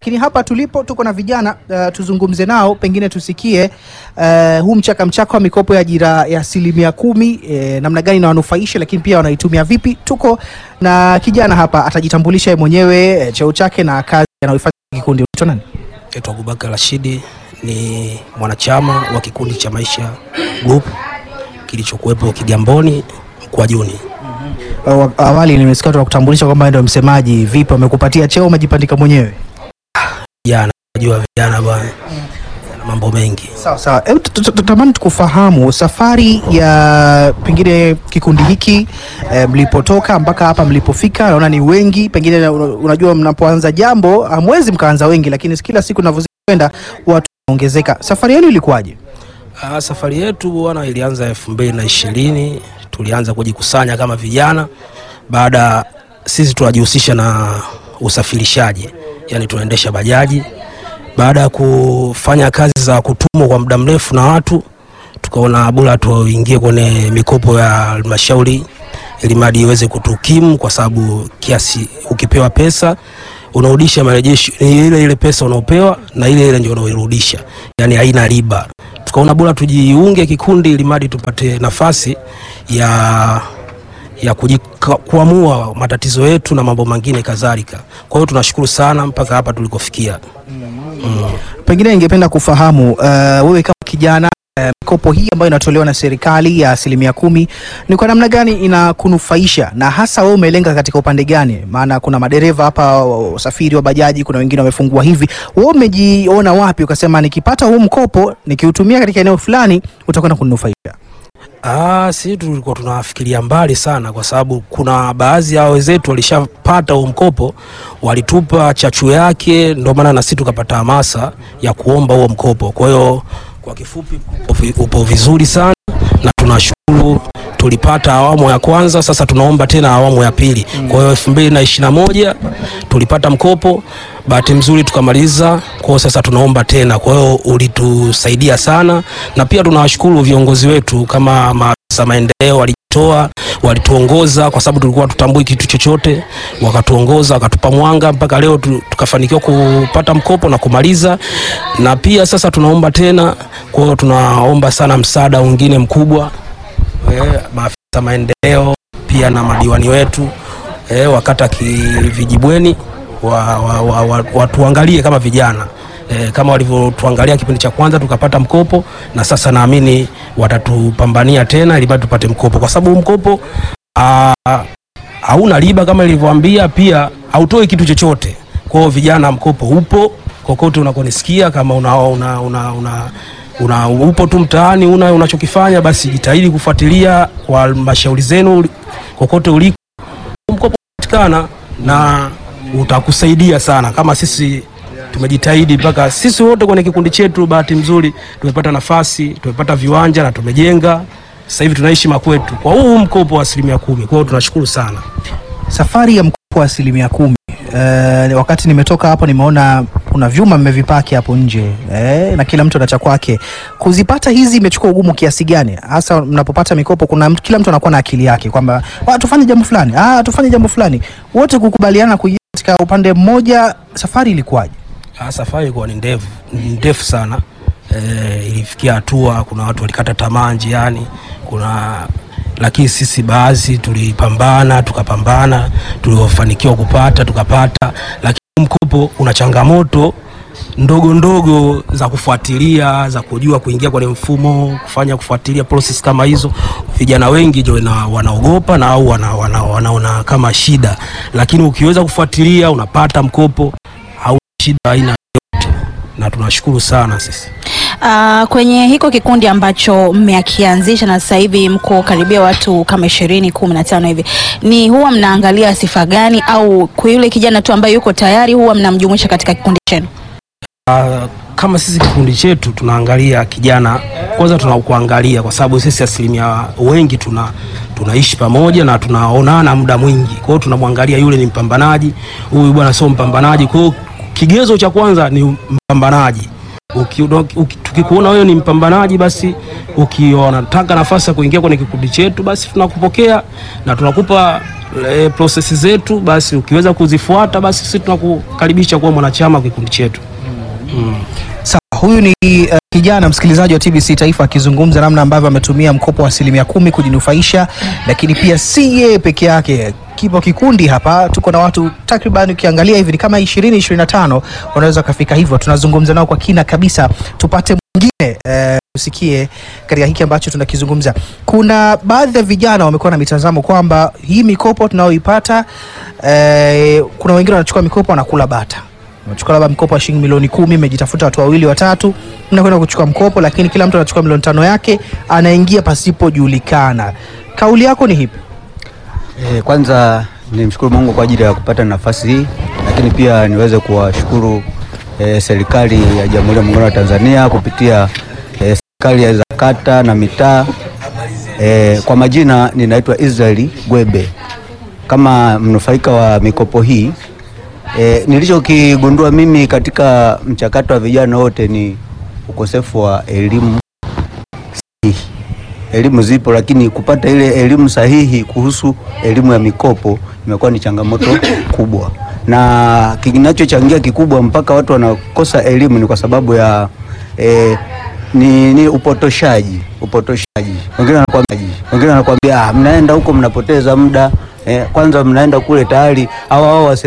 Lakini hapa tulipo tuko na vijana uh, tuzungumze nao, pengine tusikie uh, huu mchaka mchaka wa mikopo ya ajira ya asilimia kumi eh, namna gani inawanufaisha, lakini pia wanaitumia vipi. Tuko na kijana hapa, atajitambulisha yeye mwenyewe eh, cheo chake na kazi anayoifanya kikundi. Unaitwa nani? Naitwa Abubakar Rashidi, ni mwanachama wa kikundi cha Maisha Group kilichokuwepo Kigamboni Mkwajuni. Uh, awali nimesikia tunakutambulisha kwamba ndio msemaji. Vipi, wamekupatia cheo, umejipandika mwenyewe? Jana najua vijana bwana, na mambo mengi. Sawa sawa, Hebu tu- tu- tutamani tukufahamu safari ya pengine kikundi hiki eh, mlipotoka mpaka hapa mlipofika. Naona ni wengi, pengine una- unajua, mnapoanza jambo hamwezi mkaanza wengi, lakini kila siku inavyozidi kwenda watu wanaongezeka. Safari yenu ilikuwaje? Ah, safari yetu bwana ilianza elfu mbili na ishirini. Tulianza kujikusanya kama vijana, baada sisi tunajihusisha na usafirishaji, yani tunaendesha bajaji. Baada ya kufanya kazi za kutumwa kwa muda mrefu na watu, tukaona bora tuingie kwenye mikopo ya halmashauri ili mradi iweze kutukimu, kwa sababu kiasi ukipewa pesa unarudisha marejesho ni ile ile pesa unaopewa na ile ile ndio unaoirudisha, yani haina riba. Tukaona bora tujiunge kikundi ili mradi tupate nafasi ya ya kujika- kuamua matatizo yetu na mambo mengine kadhalika. Kwa hiyo tunashukuru sana mpaka hapa tulikofikia. Pengine ningependa kufahamu uh, wewe kama kijana uh, mikopo hii ambayo inatolewa na serikali ya asilimia kumi ni kwa namna gani inakunufaisha, na hasa wewe umelenga katika upande gani? Maana kuna madereva hapa usafiri wa bajaji, kuna wengine wamefungua hivi. Wewe umejiona wapi ukasema nikipata huu mkopo nikiutumia katika eneo fulani utakwenda kuninufaisha? Ah, si tulikuwa tunafikiria mbali sana, kwa sababu kuna baadhi ya wenzetu walishapata huo mkopo, walitupa chachu yake, ndio maana na sisi tukapata hamasa ya kuomba huo mkopo. Kwa hiyo kwa kifupi, upo vi- upo vizuri sana na tunashukuru tulipata awamu ya kwanza, sasa tunaomba tena awamu ya pili. Kwa hiyo elfu mbili na ishirini na moja tulipata mkopo, bahati mzuri tukamaliza. Kwa hiyo sasa tunaomba tena, kwa hiyo ulitusaidia sana, na pia tunawashukuru viongozi wetu kama maafisa maendeleo walijitoa, walituongoza kwa sababu tulikuwa tutambui kitu chochote, wakatuongoza, wakatupa mwanga mpaka leo tu, tukafanikiwa kupata mkopo na kumaliza, na pia sasa tunaomba tena. Kwa hiyo tunaomba sana msaada mwingine mkubwa eh, maafisa maendeleo pia na madiwani wetu eh, wakata Kivijibweni wa, wa, wa, wa, watuangalie kama vijana eh, kama walivyotuangalia kipindi cha kwanza tukapata mkopo, na sasa naamini watatupambania tena ili bado tupate mkopo, kwa sababu huu mkopo ah, hauna riba kama ilivyoambia, pia hautoi kitu chochote. Kwa hiyo vijana, mkopo upo kokote unakonisikia, kama una, una, una, una una upo tu mtaani una unachokifanya basi jitahidi kufuatilia kwa halmashauri zenu kokote uliko, mkopo unapatikana na utakusaidia sana, kama sisi tumejitahidi mpaka sisi wote kwenye kikundi chetu. Bahati mzuri tumepata nafasi, tumepata viwanja na tumejenga. Sasa hivi tunaishi makwetu kwa huu mkopo wa asilimia kumi. Kwa hiyo tunashukuru sana. Safari ya mkopo wa asilimia kumi eh, wakati nimetoka hapo nimeona kuna vyuma mmevipaki hapo nje eh, na kila mtu ana cha kwake. Kuzipata hizi imechukua ugumu kiasi gani, hasa mnapopata mikopo? Kuna mtu- kila mtu anakuwa na akili yake kwamba "Ah, tufanye jambo fulani, ah, tufanye jambo fulani, wote kukubaliana kuingia katika upande mmoja. Safari ilikuwaje? Ah, safari ilikuwa ni ndefu ni ndefu sana e, ilifikia hatua kuna watu walikata tamaa njiani, kuna lakini sisi baadhi tulipambana tukapambana, tuliofanikiwa kupata tukapata, lakini mkopo una changamoto ndogo ndogo za kufuatilia za kujua kuingia kwenye mfumo kufanya kufuatilia process kama hizo. Vijana wengi ndio wana- wanaogopa na au wana, wana, wanaona kama shida, lakini ukiweza kufuatilia unapata mkopo au shida aina yote, na tunashukuru sana sisi. Uh, kwenye hiko kikundi ambacho mmekianzisha na sasa hivi mko karibia watu kama ishirini kumi na tano hivi, ni huwa mnaangalia sifa gani, au kwa yule kijana tu ambaye yuko tayari huwa mnamjumuisha katika kikundi chenu? Ah, kama sisi kikundi chetu tunaangalia kijana kwanza, tunakuangalia kwa sababu sisi asilimia wengi tuna tunaishi pamoja na tunaonana muda mwingi, kwa hiyo tunamwangalia yule ni mpambanaji, huyu bwana sio mpambanaji. Kwa hiyo kigezo cha kwanza ni mpambanaji. Uki- uki- Tukikuona wewe ni mpambanaji, basi ukiwa unataka nafasi ya kuingia kwenye kikundi chetu, basi tunakupokea na tunakupa e, prosesi zetu, basi ukiweza kuzifuata, basi sisi tunakukaribisha kuwa mwanachama wa kikundi chetu. Sawa, huyu ni uh, kijana msikilizaji wa TBC Taifa akizungumza namna ambavyo ametumia mkopo wa asilimia kumi kujinufaisha, lakini pia si yeye peke yake. Kipo kikundi hapa, tuko na watu takriban, ukiangalia hivi ni kama 20 25 wanaweza kafika hivyo. Tunazungumza nao kwa kina kabisa, tupate mwingine eh, usikie katika hiki ambacho tunakizungumza. Kuna baadhi ya vijana wamekuwa na mitazamo kwamba hii mikopo tunayoipata eh, kuna wengine wanachukua mikopo wanakula bata unachukua labda mkopo wa shilingi milioni kumi, mmejitafuta watu wawili watatu, mnakwenda kuchukua mkopo, lakini kila mtu anachukua milioni tano yake, anaingia pasipojulikana. Kauli yako ni hipi? E, kwanza nimshukuru Mungu kwa ajili ya kupata nafasi hii, lakini pia niweze kuwashukuru e, serikali ya Jamhuri ya Muungano wa Tanzania kupitia e, serikali za kata na mitaa. E, kwa majina ninaitwa Israeli Gwebe kama mnufaika wa mikopo hii. E, nilichokigundua mimi katika mchakato wa vijana wote ni ukosefu wa elimu sahihi. Elimu zipo, lakini kupata ile elimu sahihi kuhusu elimu ya mikopo imekuwa ni changamoto kubwa, na kinachochangia kikubwa mpaka watu wanakosa elimu ni kwa sababu ya e, ni, ni upotoshaji upotoshaji. Wengine wanakwambia wengine wanakwambia ah, mnaenda huko mnapoteza muda eh, kwanza mnaenda kule tayari au hao